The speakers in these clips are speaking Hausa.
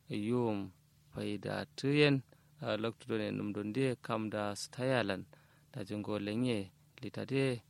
yum faida tuyen loktu done num don de kam da stayalan da jingo lenye litade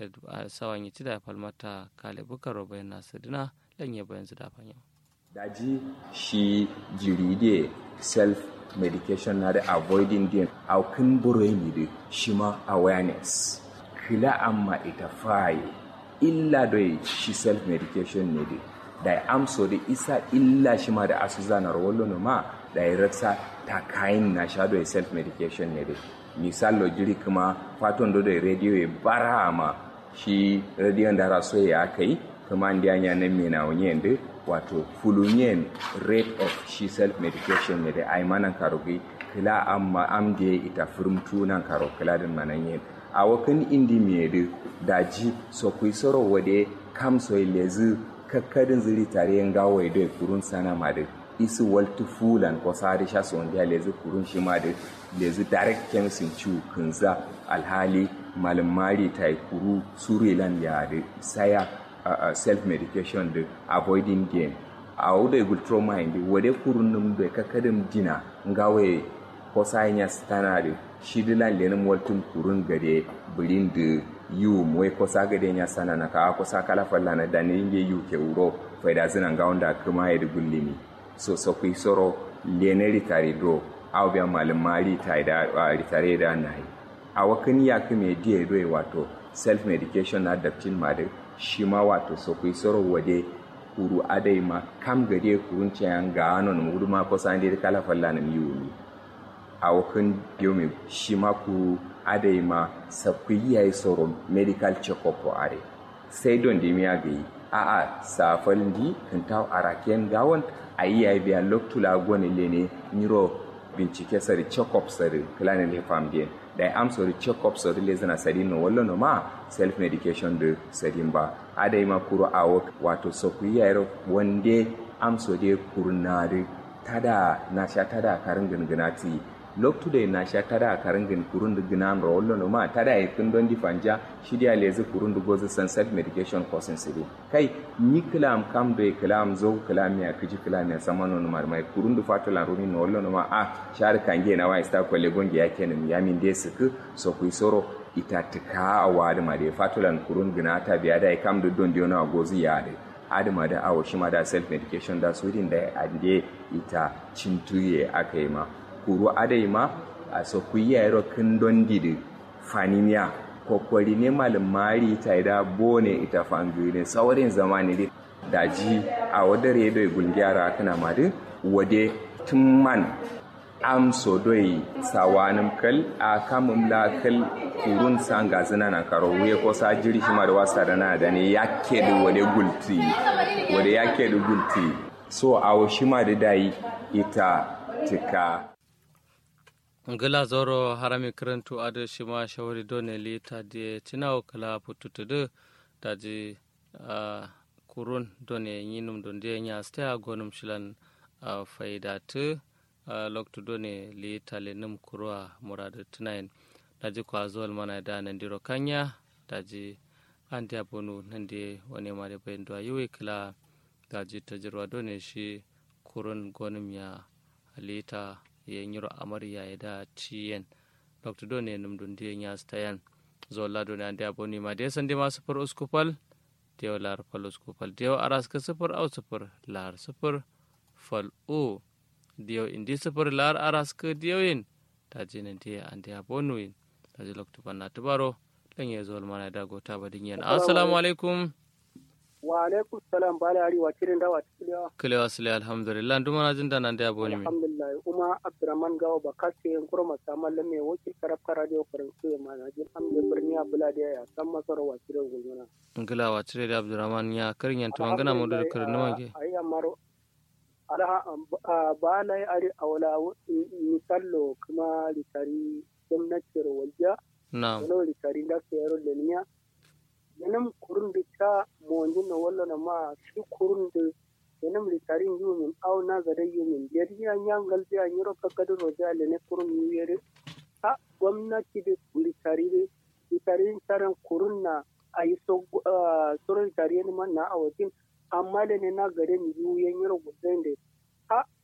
sawanyi tida falmata kale bukaro bayan nasidina lenye bayan su da fanyo daji shi jiride self medication na da avoiding din aukin burai ne da shi ma awareness kila amma ita faye illa doi shi self medication ne da da amso da isa illa shi ma da asu zanar wallo ma da ya rasa ta kayan na sha doi self medication ne da misalo jiri kuma faton do da radio ya bara ma shi radio da raso ya kai kuma ndi anya nan me na wonyen da wato fulunyen rate of shi self medication ne da ai manan karogi kila amma am da ita firmtu nan karo kila din manan yin a wakan indi me da daji so kui soro wade kam so lezi kakkadin zuri tare yan gawo da kurun sana ma da isi waltu fulan ko sari sha so ndia lezi kurun shi ma da lezi direct chemistry ciwo kunza alhali malumari ta kuru surilan ya da saya uh, self-medication da avoiding game a wuda igul trauma indi wade kurun num da kakadin dina ngawe ko sanya stana da shi dilan lenin waltun kurun gade birin da yiwu mwai ko sa gade nya sana na ka ko sa kala falla na da ne inge yu ke uro faida zina ga wanda kuma ya dugul limi so so kui soro lene ritari do aw biya malin mari ta da ritare da nahi a wakan ya kuma diye do wato self medication na daftin ma da shi ma wato so kui soro wade kuru adai ma kam gade kurun ciyan ga anon mudu ma ko san dai kala falla na miyu ni a wakan yomi shi ma kuru adai ma sabku yayi soro medical check up ko are sai don da miya ga yi a a safal di kan taw araken gawon ayi ya biya loktula gone lene niro bincike sari check up sari klane le fam bien da am sori check up sori le zana sari no wallo no ma self medication de sari ba adai ma kuro awo wato soku yayro wande am so de kurnare tada na sha tada karin ganganati loktu da na sha tada karin gan kurun da ginan rollo no ma tada e kun don difanja shi dia lezi kurun da gozu san self medication course siri kai ni kilam kam do e kilam zo kilam ya kiji kilam ya samano no mar mai kurun da fatala runi no rollo no ma a shar kange na wa sta ko le gonge ya kenan ya min de suku so ku soro ita tika a wadi ma de fatulan kurun gina ta biya da kam da don diona gozu ya de adama da awo shi ma da self medication da su da ande ita cintuye aka yi ma kuru adai ma a so ku yi yaro kin don didi fanimiya kokwari ne malin mari ta da bone ita fangu ne saurin zamani ne daji a wadda redo gulgyara kana madu wade tun man am so doi sawanin kal a kamun la kal kurun sanga zina na karo wuye ko sa jiri shi ma da wasa da na da ne yake da wade gulti wade yake da gulti so a shi ma da dai ita tika ngila zoro harami karantu ado shima shawari done li ta de tinawo kala pututu de daji uh, kurun done yinum don de nya sta gonum shilan uh, faida tu uh, loktu done li tale num kurwa murada tunayin daji kwa zol mana da nan diro kanya daji andi abonu nande wani mare bayin do yiwe kala daji tajirwa done shi kurun gonum ya lita ye nyiro amarya ya da ciyen dr done num dun de nya stayan zo la done ande aboni ma de sande ma sufur uskupal dew lar fal uskupal dew aras ka sufur au sufur lar sufur fal o dew indi sufur lar aras ka dewin ta jinin de ande abonu in ta ji loktu banna tubaro lan ye zo mana da gota badin yan assalamu alaikum wa alaikum salam bala ari wa kirin dawa tikiliya kilewa sile alhamdulillah nduma na jinda nan da aboni mi alhamdulillah uma abdurrahman gawo ba kaske yin kurma samal lamme wakil karab radio faransu ya mana jin amde birni abula da ya san masara wa kirin gulmuna ngila wa tire da abdurrahman ya karin yan tuma ngana modu kar numa ke ayi amaro ala bala ari awala misallo kuma litari gwamnatin wajja na'am wala litari da su yaro da niya yanam kurun da ta monjin na wala na ma shi kurun da yanam litarin yumin au na zada yumin yari ya nyangal biya nyiro kakadu roja le ne kurun yu yari ha gwamnati da litari da litarin taran kurun na a yi so soro litari ne man na awatin amma da ne na gare ni yu yan yiro gudai da ha